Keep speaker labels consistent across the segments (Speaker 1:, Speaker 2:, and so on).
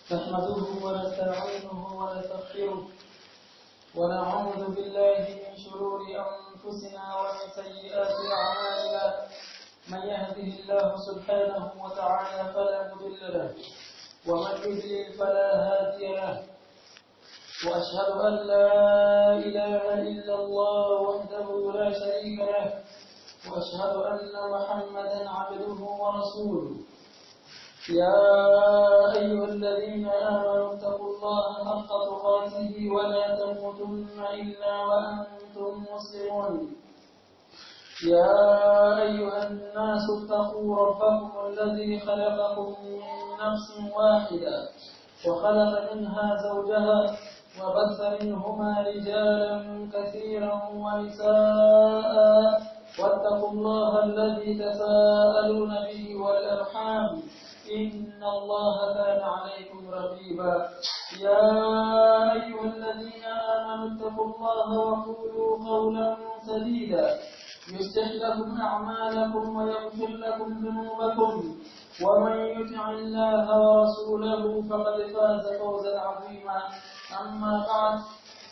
Speaker 1: نحمده ونستعينه ونستغفره ونعوذ بالله من شرور أنفسنا ومن سيئات أعمالنا من يهده الله سبحانه وتعالى فلا مضل له ومن يضلل فلا هادي له وأشهد أن لا إله إلا الله وحده لا شريك له وأشهد أن محمدا عبده ورسوله يا أيها الذين آمنوا اتقوا الله حق تقاته ولا تموتن إلا وأنتم مسلمون يا أيها الناس اتقوا ربكم الذي خلقكم من نفس واحدة وخلق منها زوجها وبث منهما رجالا كثيرا ونساء واتقوا الله الذي تساءلون به والأرحام إن الله كان عليكم رقيبا يا أيها الذين آمنوا اتقوا الله وقولوا قولا سديدا يصلح لكم أعمالكم ويغفر لكم ذنوبكم ومن يطع الله ورسوله فقد فاز فوزا عظيما أما بعد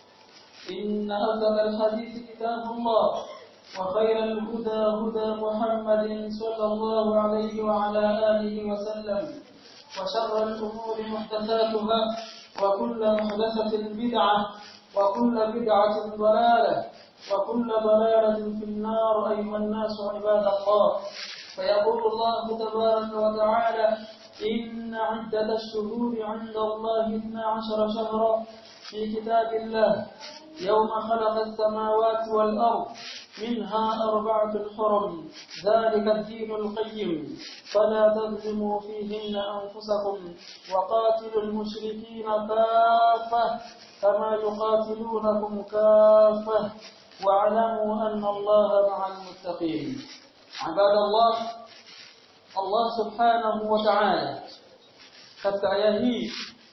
Speaker 1: إن أصدق الحديث كتاب الله وخير الهدى هدى محمد صلى الله عليه وعلى آله وسلم وشر الأمور محدثاتها وكل محدثة بدعة وكل بدعة ضلالة وكل ضلالة في النار أيها الناس عباد الله فيقول الله تبارك وتعالى إن عدة الشهور عند الله اثنا عشر شهرا في كتاب الله يوم خلق السماوات والأرض منها أربعة حرم ذلك الدين القيم فلا تظلموا فيهن أنفسكم وقاتلوا المشركين كافة كما يقاتلونكم كافة واعلموا أن الله مع المتقين عباد الله الله سبحانه وتعالى katika aya hii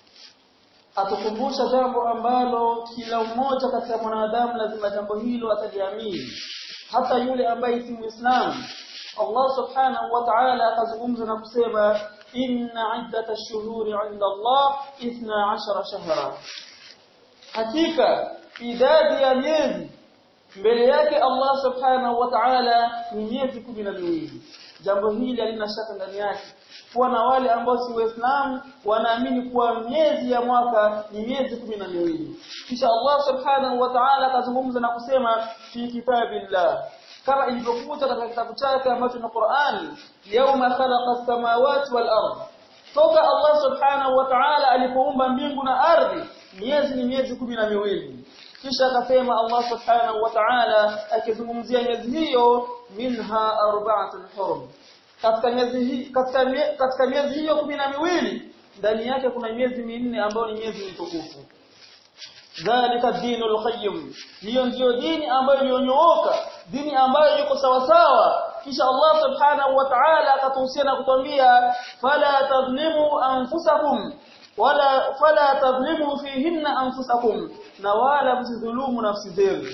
Speaker 1: atukumbusha jambo ambalo kila mmoja katika mwanadamu lazima jambo hilo ataliamini hata yule ambaye si muislamu Allah subhanahu wa ta'ala akazungumza na kusema inna iddat ash-shuhuri 'inda Allah 12 shahra hakika idadi ya miezi mbele yake Allah subhanahu wa ta'ala ni miezi 12 jambo hili halina shaka ndani yake kuwa na wale ambao si waislamu wanaamini kuwa miezi ya mwaka ni miezi kumi na miwili kisha Allah subhanahu wa ta'ala akazungumza na kusema fi kitabillah kama ilivyokuja katika kitabu chake ambacho ni Qur'ani yauma khalaqa as-samawati wal ard toka Allah subhanahu wa ta'ala alipoumba mbingu na ardhi miezi ni miezi kumi na miwili kisha akasema Allah subhanahu wa ta'ala akizungumzia miezi hiyo minha arba'atun hurum katika miezi hii katika katika miezi hiyo kumi na miwili ndani yake kuna miezi minne ambayo ni miezi mitukufu dhalika dinul qayyim hiyo ndiyo dini ambayo iliyonyooka dini ambayo iko sawa sawa kisha Allah subhanahu wa ta'ala akatuhusia na kutuambia fala tadhlimu anfusakum wala fala tadhlimu fihinna anfusakum na wala msidhulumu nafsi zenu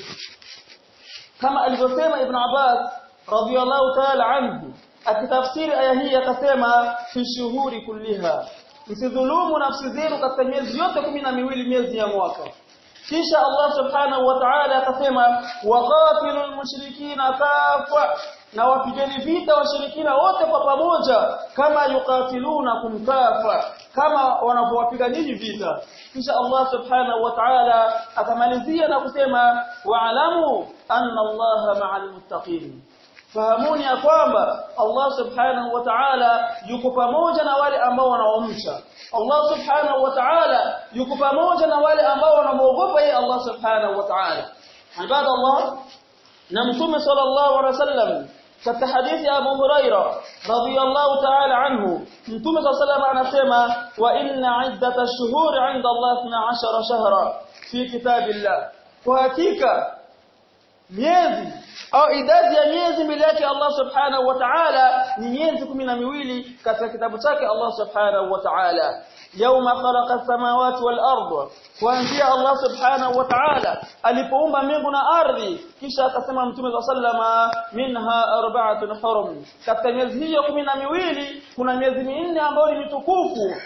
Speaker 1: kama alivyosema ibn Abbas radiyallahu ta'ala anhu akitafsiri aya hii akasema fi shuhuri kulliha msidhulumu nafsi zenu katika miezi yote kumi na miwili miezi ya mwaka kisha Allah subhanahu wa ta'ala akasema waqatilul mushrikina kafa na wapigeni vita washirikina wote kwa pamoja kama yuqatilunakum kafa kama wanapowapiga nyinyi vita kisha Allah subhanahu wa ta'ala akamalizia na kusema wa'lamu anna Allah ma'al muttaqin fahamuni ya kwamba Allah subhanahu wa ta'ala yuko pamoja na wale ambao wanaomcha Allah subhanahu wa ta'ala yuko pamoja na wale ambao wanamuogopa yeye Allah subhanahu wa ta'ala ibadallah na mtume sallallahu alaihi wasallam katika hadithi ya Abu Huraira radhiyallahu ta'ala anhu mtume sallallahu anasema wa inna iddata ash-shuhuri 'inda Allah 12 shahra fi kitabillah kwa hakika miezi au idadi ya miezi mbele yake Allah subhanahu wa ta'ala ni miezi kumi na miwili katika kitabu chake Allah subhanahu wa ta'ala yauma khalaqa samawati wal ardh kuanzia Allah subhanahu wa ta'ala alipoumba mbingu na ardhi kisha akasema mtume wa sallama minha arba'atun hurum katika miezi hiyo kumi na miwili kuna miezi minne ambayo ni mitukufu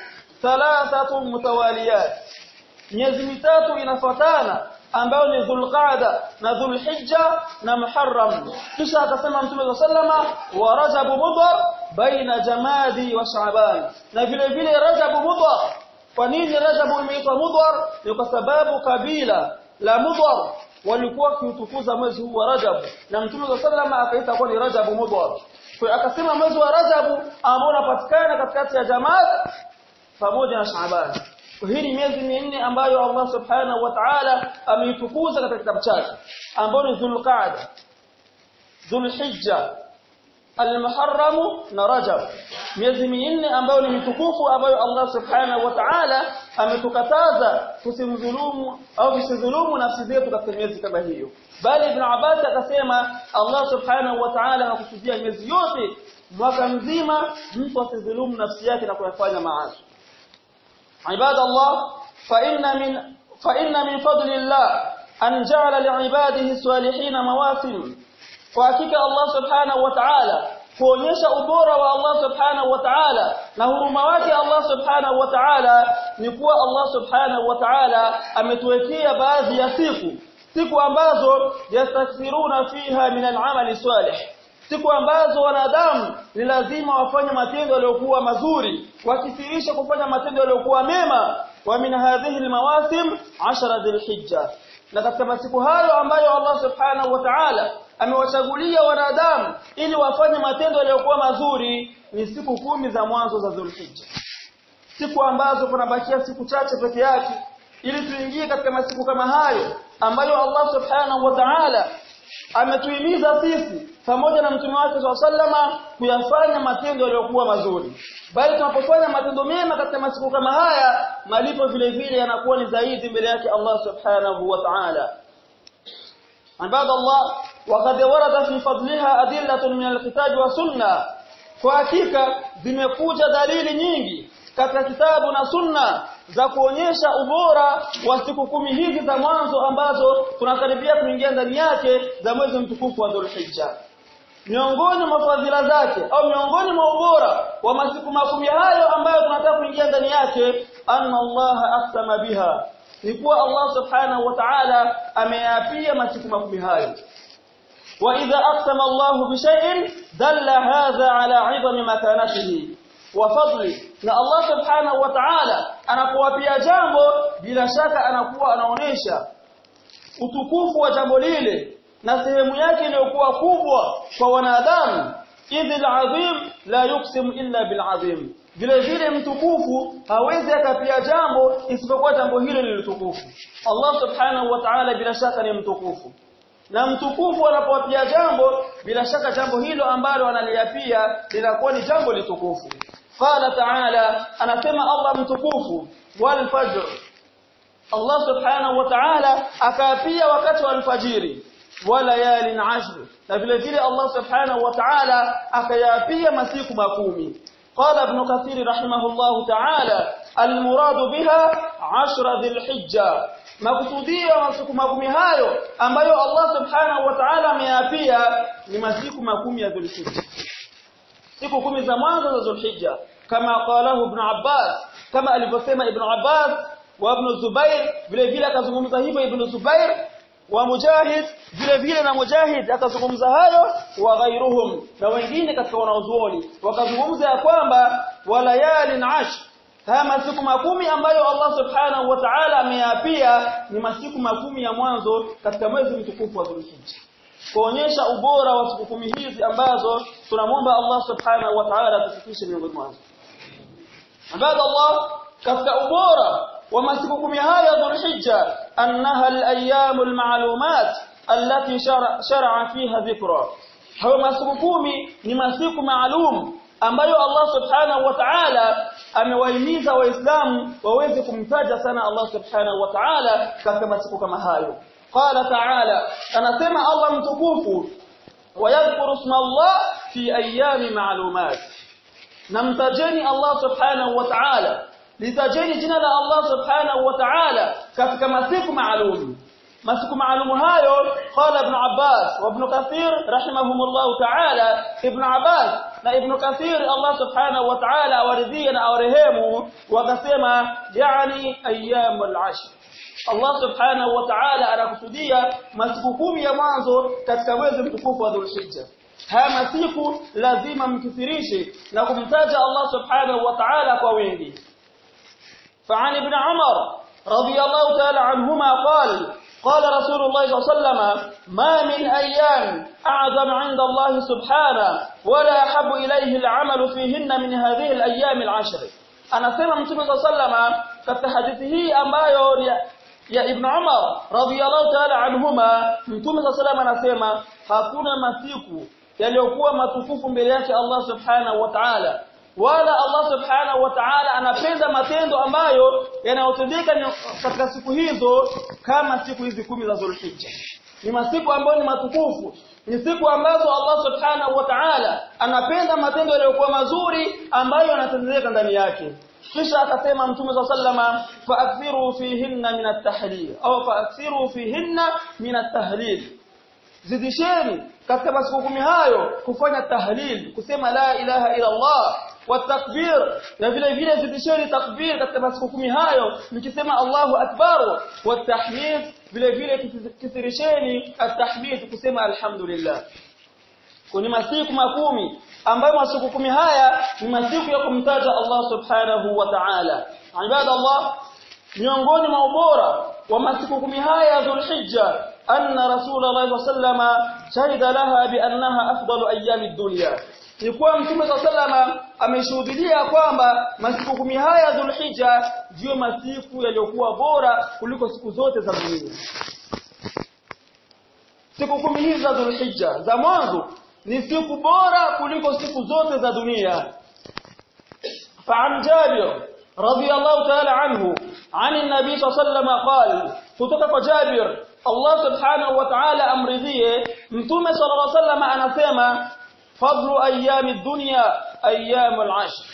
Speaker 1: thalathatu mutawaliyat miezi mitatu inafuatana ambayo ni Dhulqa'da na Dhulhijja na Muharram kisha akasema Mtume sallama wa Rajab Mudhar baina Jamadi wa Shaaban na vile vile Rajab Mudhar kwa nini Rajab imeitwa Mudhar ni kwa sababu kabila la Mudhar walikuwa kiutukuza mwezi huu wa Rajab na Mtume sallama akaita kwa ni Rajab Mudhar kwa akasema mwezi wa Rajab ambao unapatikana katikati ya Jamad pamoja na Shaaban hii ni miezi minne ambayo Allah Subhanahu wa Ta'ala ameitukuza katika kitabu chake ambayo ni Dhulqa'da Dhulhijja Al-Muharram na Rajab miezi minne ambayo ni mitukufu ambayo Allah Subhanahu wa Ta'ala ametukataza tusimdhulumu au tusidhulumu nafsi zetu katika miezi kama hiyo bali Ibn Abbas akasema Allah Subhanahu wa Ta'ala anakusudia miezi yote mwaka mzima mtu asidhulumu nafsi yake na kuyafanya maasi عباد الله فإن من فإن من فضل الله أن جعل لعباده الصالحين مواسم وحقيقة الله سبحانه وتعالى kuonyesha ubora wa Allah subhanahu wa ta'ala na huruma wake Allah subhanahu wa ta'ala ni kuwa Allah subhanahu wa ta'ala ametuwekea baadhi ya siku siku ambazo yastakthiruna fiha min al-amali salih siku ambazo wanadamu ni lazima wafanye matendo yaliyokuwa mazuri wakithirisha kufanya matendo yaliyokuwa mema wa min hadhihi almawasim 10 dhilhijja na katika masiku hayo ambayo Allah subhanahu wa ta'ala amewachagulia wanadamu ili wafanye matendo yaliyokuwa mazuri ni siku kumi za mwanzo za dhulhijja siku ambazo kunabakia siku chache peke yake ili tuingie katika masiku kama hayo ambayo Allah subhanahu wa ta'ala ametuhimiza sisi pamoja na mtume wake sallama kuyafanya matendo yaliyokuwa mazuri bali tunapofanya matendo mema katika masiku kama haya malipo vile vile yanakuwa ni zaidi mbele yake Allah subhanahu wa ta'ala عباد الله وقد ورد في فضلها أدلة من الكتاب والسنة kwa hakika zimekuja dalili nyingi katika kitabu na sunna za kuonyesha ubora wa siku kumi hizi za mwanzo ambazo tunakaribia kuingia ndani yake za mwezi mtukufu wa Dhulhijja miongoni mwa fadhila zake au miongoni mwa ubora wa masiku makumi hayo ambayo tunataka kuingia ndani yake anna Allah aqsama biha ni kuwa Allah subhanahu wa ta'ala ameyapia masiku makumi hayo وإذا أقسم الله بشيء دل هذا على عظم مكانته وفضله na Allah subhanahu wa ta'ala anakuwapia jambo bila shaka anakuwa anaonesha utukufu wa jambo lile na sehemu yake iliyokuwa kubwa kwa wanadamu idhil azim la yuksim illa bil azim vile vile mtukufu hawezi akapia jambo isipokuwa jambo hilo lilitukufu Allah subhanahu wa ta'ala bila shaka ni mtukufu na mtukufu anapowapia jambo bila shaka jambo hilo ambalo analiapia linakuwa ni jambo litukufu qala ta'ala anasema Allah mtukufu wal fajr Allah subhanahu wa ta'ala akaapia wakati wa alfajiri walayalin ashr na vile vile Allah subhanahu wa ta'ala akayapia masiku makumi قال ابن كثير رحمه الله تعالى المراد بها عشر ذي الحجه makusudio masiku makumi hayo ambayo Allah subhanahu wa ta'ala ameyapia ni masiku makumi ya Dhulhijja siku kumi za mwanzo za Dhulhijja kama qalahu ibn Abbas kama alivyosema ibn Abbas wa ibn Zubair vile vile akazungumza hivyo ibn Zubair wa Mujahid vile vile na Mujahid akazungumza hayo wa ghairuhum na wengine katika wanaozuoni wakazungumza ya kwamba walayalin ashr haya masiku makumi ambayo Allah subhanahu wa ta'ala ameyapia ni masiku makumi ya mwanzo katika mwezi mtukufu wa Dhulhijja kuonyesha ubora wa siku kumi hizi ambazo tunamwomba Allah subhanahu wa ta'ala tufikishe miongoni mwazo ibada Allah katika ubora wa masiku kumi haya ya Dhulhijja annaha al-ayyam al-ma'lumat allati shar'a fiha dhikra hayo masiku kumi ni masiku maalum ambayo Allah subhanahu wa ta'ala amewahimiza waislamu waweze kumtaja sana Allah subhanahu wa ta'ala katika masiku kama hayo qala ta'ala anasema Allah mtukufu wayadhkuru isma Allah fi ayami ma'lumat namtajeni Allah subhanahu wa ta'ala litajeni jina la Allah subhanahu wa ta'ala katika masiku maalum masiku maalum hayo qala ibn Abbas wa ibn Kathir rahimahumullah ta'ala ibn Abbas na Ibn Kathir Allah subhanahu wa ta'ala awaridhie na awarehemu wakasema yani ayyamul ashr Allah subhanahu wa ta'ala anakusudia masiku kumi ya mwanzo katika mwezi mtukufu wa Dhulhijja haya masiku lazima mkithirishe na kumtaja Allah subhanahu wa ta'ala kwa wingi فعن ابن عمر رضي الله تعالى عنهما قال قال رسول الله صلى الله عليه وسلم ما من أيام أعظم عند الله سبحانه ولا أحب إليه العمل فيهن من هذه الأيام العشر أنا سمع متى صلى الله عليه وسلم katika hadithi hii ambayo ya Ibn Umar radhiyallahu ta'ala anhuma Mtume صلى الله anasema hakuna masiku yaliyokuwa matukufu mbele yake Allah subhanahu wa ta'ala wala Allah subhanahu wa ta'ala anapenda matendo ambayo yanayotendeka katika siku hizo kama siku hizi kumi za Zulhijja ni masiku ambayo ni matukufu ni siku ambazo Allah subhanahu wa ta'ala anapenda matendo yaliyokuwa mazuri ambayo yanatendeka ndani yake kisha akasema mtume sallama faakthiru fihinna min at-tahlil au faakthiru fihinna min at-tahlil zidisheni katika masiku kumi hayo kufanya tahlil kusema la ilaha ila Allah watakbir na vile vile zidisheni takbir katika masiku kumi hayo mkisema Allahu akbar watahmid vile vile kisirisheni at-tahmid kusema alhamdulillah kuni masiku makumi ambayo masiku kumi haya ni masiku ya kumtaja Allah subhanahu wa ta'ala ibadallah miongoni mwa ubora wa masiku kumi haya ya Dhulhijja anna Rasulullah sallama shahida laha bi annaha afdalu ayami dunya ni kuwa Mtume sallama ameshuhudia kwamba masiku kumi haya ya Dhulhijja ndiyo masiku yaliyokuwa bora kuliko siku zote za dunia siku kumi hizi za Dhulhijja za mwanzo ni siku bora kuliko siku zote za dunia فعن جابر رضي الله تعالى عنه عن النبي صلى الله عليه وسلم قال kutoka جابر Allah subhanahu wa ta'ala amridhie mtume sallallahu alaihi wasallam anasema fadlu ayami dunya ayyamul ashr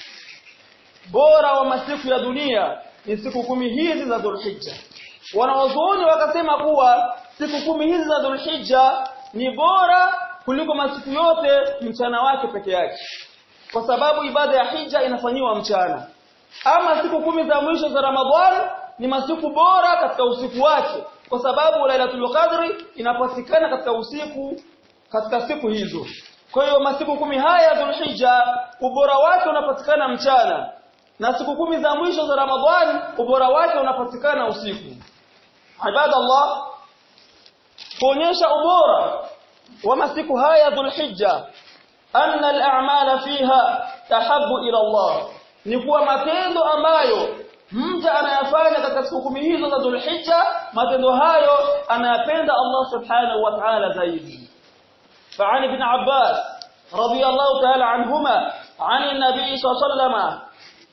Speaker 1: bora wa masiku ya dunia ni siku kumi hizi za Dhulhijja wanawazuoni wakasema kuwa siku kumi hizi za Dhulhijja ni bora kuliko masiku yote mchana wake peke yake kwa sababu ibada ya hija inafanyiwa mchana ama siku kumi za mwisho za Ramadhani ni masiku bora katika usiku wake kwa sababu Lailatul Qadri inapatikana katika usiku katika siku hizo kwa hiyo masiku kumi haya ya Dhulhijja ubora wake unapatikana mchana na siku kumi za mwisho za Ramadhani ubora wake unapatikana usiku ibadallah kuonyesha ubora wa masiku haya ya Dhulhijja anna al-a'mala fiha tahabbu ila Allah ni kuwa matendo ambayo mja anayafanya katika siku kumi hizo za Dhulhijja matendo hayo anayapenda Allah subhanahu wa ta'ala zaidi فعن ابن عباس رضي الله تعالى عنهما عن النبي صلى الله عليه وسلم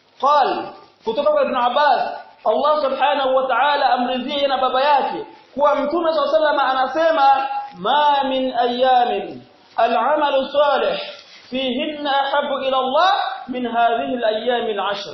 Speaker 1: قال kutoka ibn Abbas Allah subhanahu wa ta'ala amridhie na baba yake kuwa mtume صلى الله عليه وسلم anasema ma min ayamin al-amal salih fihinna ahabbu ila Allah min hadhihi al-ayyam al-ashr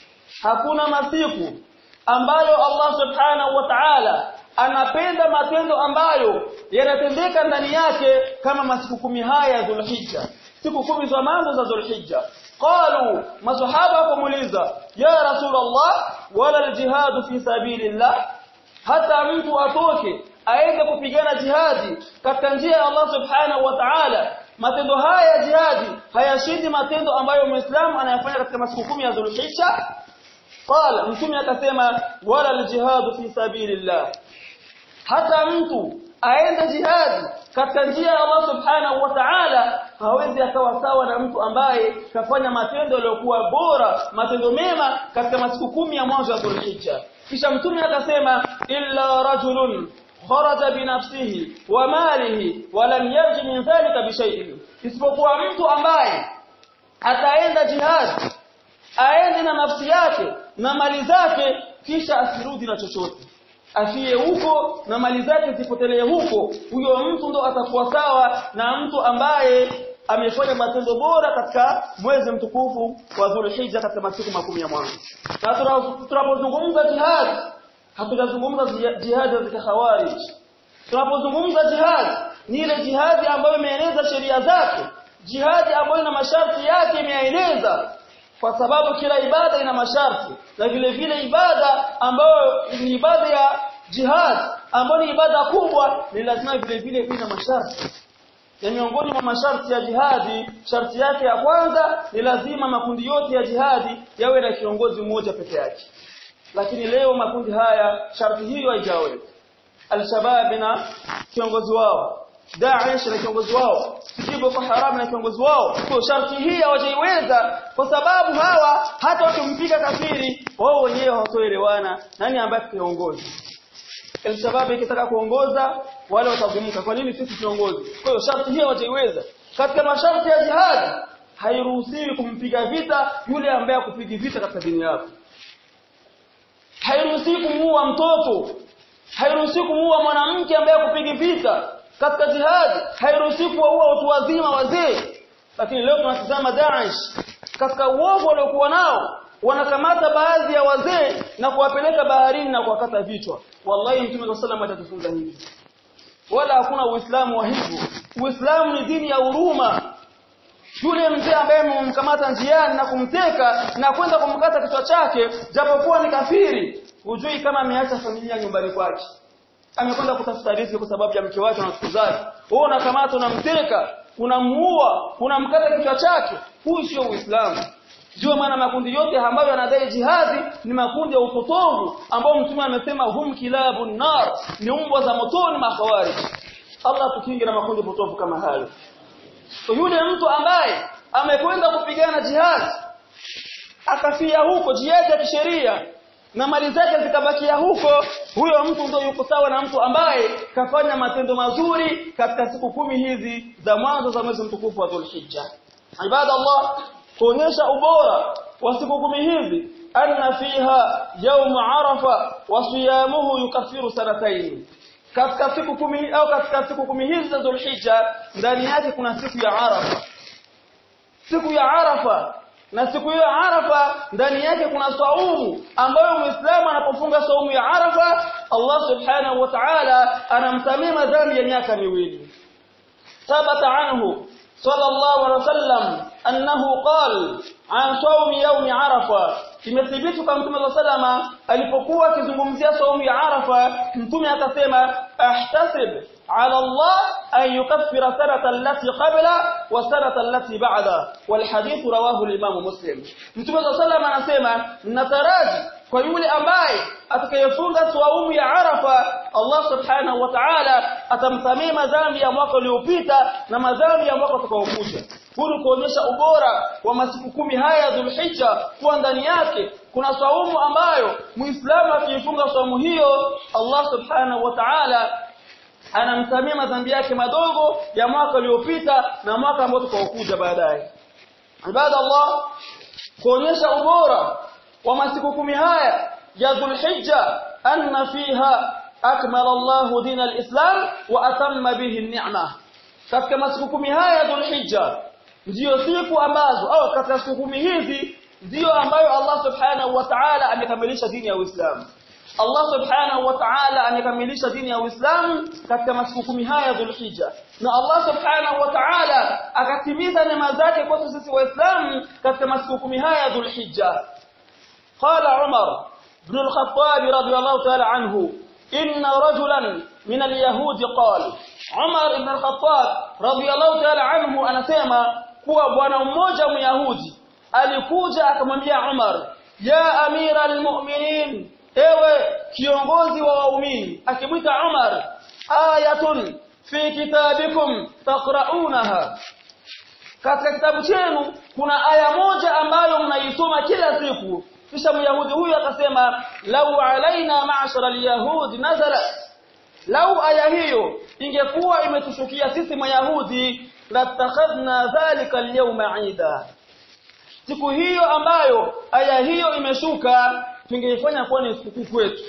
Speaker 1: hakuna masiku ambayo Allah subhanahu wa ta'ala anapenda matendo ambayo yanatendeka ndani yake kama masiku kumi haya ya Dhulhijja siku kumi za mwanzo za Dhulhijja qalu masahaba kumuliza ya rasulullah wala aljihad fi sabilillah hata mtu atoke aende kupigana jihadi katika njia ya Allah subhanahu wa ta'ala matendo haya ya jihadi hayashindi matendo ambayo muislamu anayafanya katika masiku kumi ya Dhulhijja qala mtume akasema wala aljihad fi sabilillah hata mtu aende jihadi katika njia ya Allah subhanahu wa ta'ala hawezi akawa sawa na mtu ambaye kafanya matendo yaliyokuwa bora matendo mema katika masiku kumi ya mwanzo wa Dhulhijja kisha mtume akasema illa rajulun kharaja binafsihi wa malihi wa lam yarji min dhalika bishay'in isipokuwa mtu ambaye ataenda jihadi aende na nafsi yake na mali zake kisha asirudi na chochote afie huko na mali zake zipotelee huko huyo mtu ndo atakuwa sawa na mtu ambaye amefanya matendo bora katika mwezi mtukufu wa Dhulhijja katika masiku makumi ya mwanzo na tunapozungumza jihad hatujazungumza jihad za khawarij tunapozungumza jihad ni ile jihadi ambayo imeeleza sheria zake jihadi ambayo ina masharti yake imeeleza kwa sababu kila ibada ina masharti na vile vile ibada ambayo ni ibada ya jihad ambayo ni ibada kubwa ni lazima vile vile ina masharti ya miongoni mwa masharti ya jihadi sharti yake ya kwanza ni lazima makundi yote ya jihadi yawe na kiongozi mmoja peke yake lakini leo makundi haya sharti hiyo haijaweka al-shabab na kiongozi wao Daesh na kiongozi wao Boko Haram na kiongozi wao kwa sharti hii hawajaiweza kwa sababu hawa hata wakimpiga kafiri wao wenyewe hawatoelewana nani ambaye kiongozi El-Shabab ikitaka kuongoza wale watagumuka kwa nini sisi kiongozi kwa hiyo sharti hii hawajaiweza katika masharti ya jihad hairuhusiwi kumpiga vita yule ambaye akupigi vita katika dini yako hairuhusiwi kumuua mtoto hairuhusiwi kumuua mwanamke ambaye akupigi vita katika jihad hairuhusiwi kuwaua watu wazima wazee lakini leo tunatazama Daesh katika uovu waliokuwa nao wanakamata baadhi ya wazee na kuwapeleka baharini na kuwakata vichwa wallahi mtume wa sallam atatufunza hivi wala hakuna uislamu wa hivyo uislamu ni dini ya huruma yule mzee ambaye mmemkamata njiani na kumteka na kwenda kumkata kichwa chake japokuwa ni kafiri hujui kama ameacha familia nyumbani kwake amekwenda kutafuta riziki kwa sababu ya mke wake na siku zake wewe unakamata unamteka unamuua unamkata kichwa chake huu sio uislamu Jua maana makundi yote ambayo yanadai jihadi ni makundi ya upotovu ambao mtume amesema hum kilabun nar ni mbwa za motoni mahawari Allah tukinge na makundi potovu kama hayo so yule mtu ambaye amekwenda kupigana jihad akafia huko jihad ya kisheria na mali zake zikabakia huko huyo mtu ndio yuko sawa na mtu ambaye kafanya matendo mazuri katika siku kumi hizi za mwanzo za mwezi mtukufu wa Dhulhijja ibada Allah kuonyesha ubora wa siku kumi hizi anna fiha yawm arafa wa siyamuhu yukaffiru sanatayn katika siku kumi au katika siku kumi hizi za Dhulhijja ndani yake kuna siku ya Arafa siku ya Arafa na siku hiyo Arafa ndani yake kuna saumu ambayo Muislamu anapofunga saumu ya Arafa Allah Subhanahu wa Ta'ala anamsamia madhambi ya miaka miwili ثبت عنه صلى الله عليه وسلم أنه قال عن صوم يوم عرفة imethibiti kwa mtume sallama alipokuwa akizungumzia saumu ya Arafa mtume akasema ahtasib ala Allah an yukaffira sanata allati qabla wa sanata allati ba'da wal hadith rawahu al-imam muslim mtume sallama anasema nataraji kwa yule ambaye atakayefunga saumu ya Arafa Allah subhanahu wa ta'ala atamsamia madhambi ya mwaka uliopita na madhambi ya mwaka utakaokuja huru kuonyesha ubora wa masiku kumi haya ya Dhulhijja kuwa ndani yake kuna saumu ambayo Muislamu akifunga saumu hiyo Allah subhanahu wa ta'ala anamsamia madhambi yake madogo ya mwaka uliopita na mwaka ambao utakaokuja baadaye ibada Allah kuonyesha ubora wa masiku kumi haya ya Dhulhijja anna fiha akmala Allah din al-Islam wa atamma bihi an-ni'mah katika masiku kumi haya ya Dhulhijja ndiyo siku ambazo au katika siku kumi hizi ndiyo ambayo Allah subhanahu wa ta'ala amekamilisha dini ya Uislamu Allah subhanahu wa ta'ala amekamilisha dini ya Uislamu katika masiku kumi haya ya Dhulhijja na Allah subhanahu wa ta'ala akatimiza neema zake kwetu sisi waislamu katika masiku kumi haya ya Dhulhijja قال عمر بن الخطاب رضي الله تعالى عنه إن رجلا من اليهود قال عمر بن الخطاب رضي الله تعالى عنه anasema kuwa bwana mmoja myahudi alikuja akamwambia Umar ya amira almu'minin ewe kiongozi wa waumini akimwita Umar ayatun fi kitabikum taqra'unaha katika kitabu chenu kuna aya moja ambayo mnaisoma kila siku kisha myahudi huyu akasema lau alaina ma'shara alyahud nazala lau aya hiyo ingekuwa imetushukia sisi mayahudi latakhadna dhalika alyawma ida siku hiyo ambayo aya hiyo imeshuka tungeifanya kuwa ni sikukuu kwetu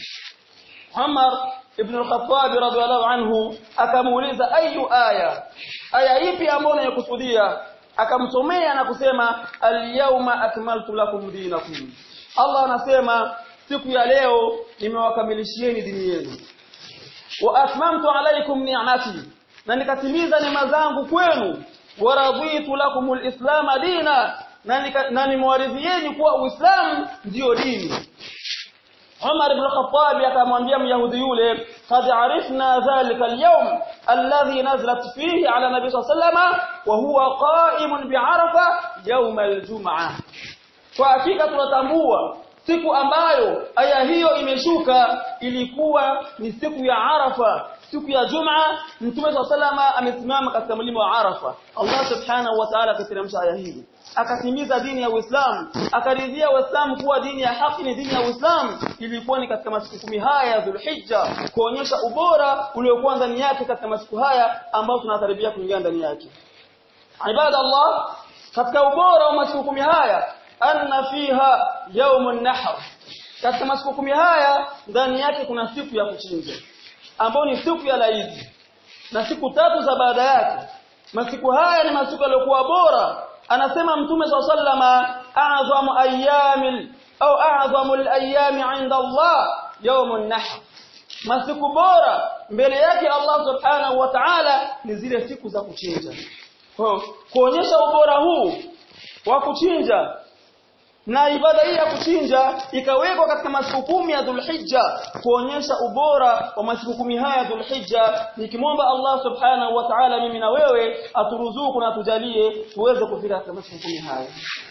Speaker 1: Umar ibn al-Khattab radhiallahu anhu akamuuliza ayu aya aya ipi ambayo unayokusudia akamsomea na kusema al-yawma akmaltu lakum dinakum Allah anasema siku ya leo nimewakamilishieni dini yenu wa atmamtu alaykum ni'mati na nikatimiza neema zangu kwenu wa raditu lakum alislam dina na nimewaridhieni kuwa uislamu ndio dini Umar ibn Khattab akamwambia Myahudi yule qad arifna dhalika al-yawm alladhi nazalat fihi ala nabi sallallahu wa huwa qa'imun bi'arafa yawm al-jum'ah kwa hakika tunatambua siku ambayo aya hiyo imeshuka ilikuwa ni siku ya Arafa siku ya Juma Mtume SAW amesimama katika mlima wa Arafa Allah subhanahu wa ta'ala akateremsha aya hii akatimiza dini ya Uislamu akaridhia Uislamu kuwa dini ya haki ni dini ya Uislamu ilikuwa ni katika masiku kumi haya ya Dhulhijja kuonyesha ubora uliokuwa ndani yake katika masiku haya ambao tunataribia kuingia ndani yake ibada Allah katika ubora wa masiku kumi haya anna fiha yaumun nahr katika masiku kumi haya ndani yake kuna siku ya kuchinja ambayo ni siku ya laidi na siku tatu za baada yake masiku haya ni masiku yaliyokuwa bora anasema mtume sallama a'zamu ayyamil au a'zamu al-ayyami 'inda Allah yaumun nahr masiku bora mbele yake Allah subhanahu wa ta'ala ni zile siku za kuchinja kwa kuonyesha ubora huu wa kuchinja na ibada hii ya kuchinja ikawekwa katika masiku kumi ya Dhulhijja kuonyesha ubora wa masiku kumi haya ya Dhulhijja nikimwomba Allah subhanahu wa ta'ala mimi na wewe aturuzuku na atujalie tuweze kufika katika masiku kumi haya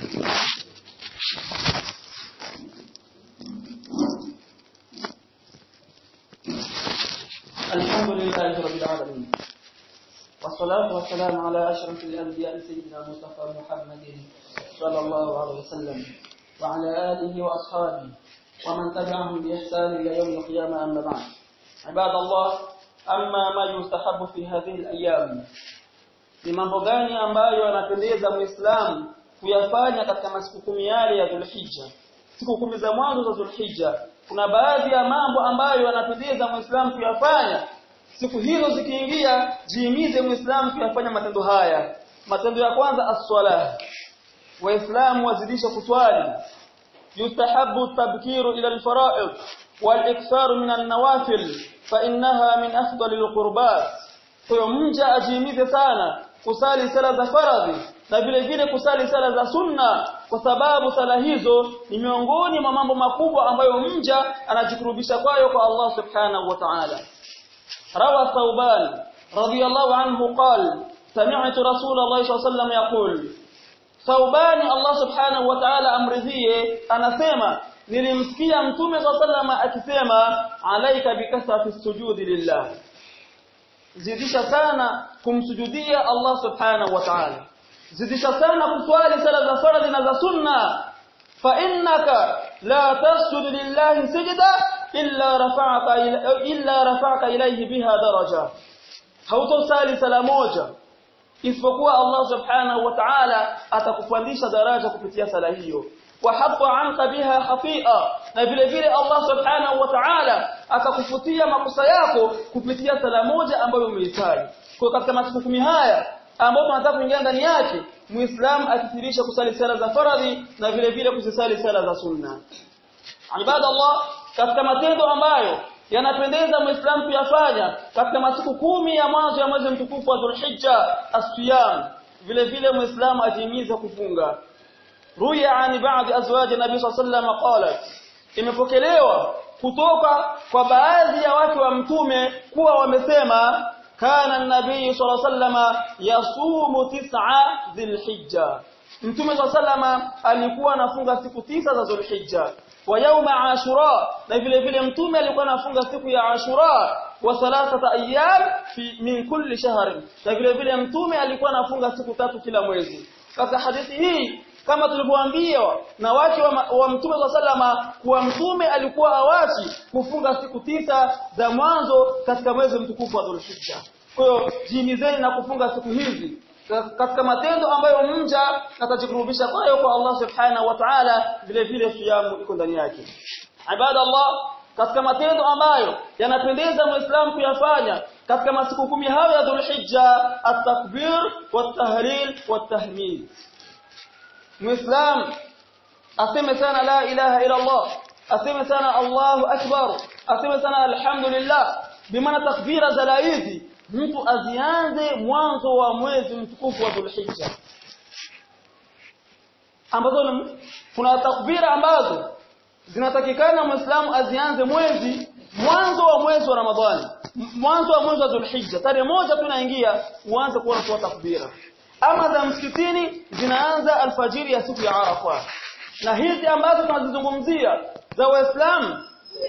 Speaker 1: الحمد لله رب العالمين والصلاة والسلام على أشرف الأنبياء سيدنا المصطفى محمد صلى الله عليه وسلم وعلى آله وأصحابه ومن تبعهم بإحسان إلى يوم القيامة أما بعد عباد الله أما ما يستحب في هذه الأيام ni mambo gani ambayo yanapendeza muislamu kuyafanya katika masiku kumi yale ya Dhulhijja siku kumi za mwanzo za Dhulhijja kuna baadhi ya mambo ambayo yanapendeza muislamu kuyafanya siku hizo zikiingia jihimize muislamu kuyafanya matendo haya matendo ya kwanza as-salah waislamu wazidisha kuswali yustahabu tabkiru ila al-fara'id wal-iktharu min an-nawafil fa innaha min afdali al-qurbat kwa mja ajihimize sana kusali sala za faradhi na vile vile kusali sala za sunna kwa sababu sala hizo ni miongoni mwa mambo makubwa ambayo mja anajikurubisha kwayo kwa Allah subhanahu wa ta'ala روى ثوبان رضي الله عنه قال سمعت رسول الله صلى الله عليه وسلم يقول ثوبان الله سبحانه وتعالى amridhie anasema nilimsikia mtume صلى الله عليه akisema alaika bikasrati sujudi lillah zidisha sana kumsujudia Allah subhanahu wa ta'ala zidisha sana kuswali sala za faradhi na za sunna fa innaka la tasjudu lillahi sajda illa rafa'aka illa rafa'aka ilayhi biha daraja hautosali sala moja isipokuwa Allah subhanahu wa ta'ala atakupandisha daraja kupitia sala hiyo wa hatta anka biha khati'a na vile vile Allah subhanahu wa ta'ala akakufutia makosa yako kupitia sala moja ambayo umeisali kwa katika masiku kumi haya ambapo tunataka kuingia ndani yake muislamu akithirisha kusali sala za faradhi na vile vile kuzisali sala za sunna ibadallah katika matendo ambayo yanapendeza muislamu kuyafanya katika masiku kumi ya mwanzo ya mwezi mtukufu wa Dhulhijja as-siyam vile vile muislamu ajimiza kufunga ruya ani baadhi azwaji nabii sallallahu qalat imepokelewa kutoka kwa baadhi ya wake wa mtume kuwa wamesema kana nabii sallallahu yasumu tis'a dhilhijja mtume sallallahu alikuwa anafunga siku tisa za dhulhijja wa yauma ashura na vile vile mtume alikuwa anafunga siku ya ashura wa thalathata ayyam fi min kulli shahr na vile vile mtume alikuwa anafunga siku tatu kila mwezi katika hadithi hii kama tulivyoambiwa na wake wa, wa mtume sallama kuwa mtume alikuwa awachi kufunga siku tisa za mwanzo katika mwezi mtukufu wa Dhulhijja kwa hiyo jihimizeni na kufunga siku hizi katika matendo ambayo mja atajikurubisha kwayo kwa Allah subhanahu wa ta'ala vile vile siyamu iko ndani yake ibada Allah katika matendo ambayo yanapendeza muislamu kuyafanya katika masiku kumi hayo ya Dhulhijja at-takbir wat-tahlil wat-tahmid muislamu aseme sana la ilaha illa Allah aseme sana Allahu akbar aseme sana alhamdulillah bimaana takbira za hizi mtu azianze mwanzo wa mwezi mtukufu wa Dhulhijja ambazo kuna takbira ambazo zinatakikana muislamu azianze mwezi mwanzo wa mwezi wa Ramadhani mwanzo wa mwezi wa Dhulhijja tarehe moja tunaingia uanze kuona kwa takbira ama za msikitini zinaanza alfajiri ya siku ya Arafa na hizi ambazo tunazizungumzia za waislamu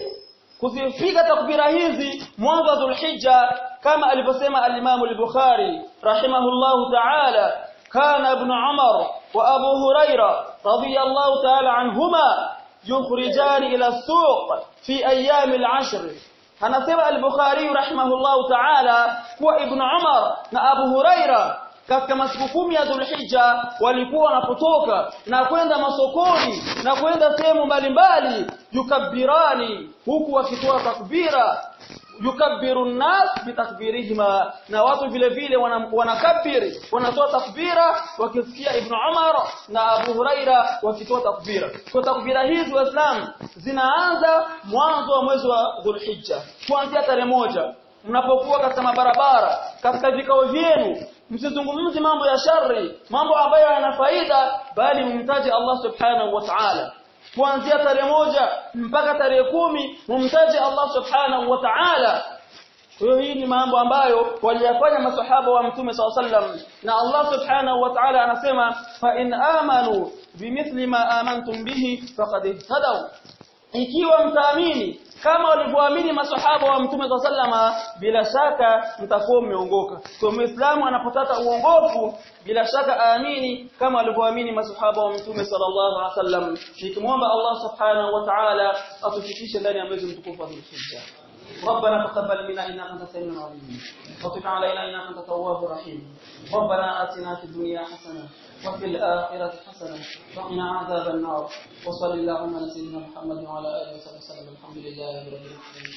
Speaker 1: kuzipiga takbira hizi mwanzo wa Dhulhijja kama alivyosema al-Imam al-Bukhari rahimahullahu ta'ala kana ibn Umar wa Abu Huraira radiyallahu ta'ala anhuma yukhrijani ila as-suq fi ayyam al-ashr anasema al-Bukhari rahimahullahu ta'ala kuwa ibn Umar na Abu Huraira katika masiku kumi ya Dhulhijja walikuwa wanapotoka na kwenda masokoni na kwenda sehemu mbalimbali yukabbirani huku wakitoa takbira yukabbiru nnas bitakbirihima na watu vile vile wanakabiri wanatoa takbira wakisikia ibn Umar na Abu Huraira wakitoa takbira kwa takbira hizi waislamu zinaanza mwanzo wa mwezi wa Dhulhijja kuanzia tarehe moja mnapokuwa katika mabarabara katika vikao vyenu msizungumzi mambo ya shari mambo ambayo yana faida bali mumtaje Allah subhanahu wa ta'ala kuanzia tarehe moja mpaka tarehe kumi mumtaje Allah subhanahu wa ta'ala hiyo hii ni mambo ambayo waliyafanya masahaba wa mtume sallam na Allah subhanahu wa ta'ala anasema fa in amanu bimithli ma amantum bihi faqad ihtadaw ikiwa mtaamini kama walivyoamini masahaba wa mtume sallama bila shaka mtakuwa mmeongoka kwa muislamu anapotaka uongofu bila shaka aamini kama walivyoamini masahaba wa mtume sallallahu alaihi wasallam nikimwomba Allah subhanahu wa ta'ala atufikishe ndani ya mwezi mtukufu wa Dhulhijja ربنا تقبل منا انك انت السميع العليم وتب علينا انك انت التواب الرحيم ربنا اتنا في الدنيا حسنه وفي الآخرة حسنة وقنا عذاب النار وصل اللهم على سيدنا محمد وعلى آله وصحبه وسلم الحمد لله رب العالمين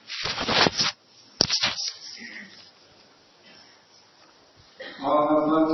Speaker 2: الله أكبر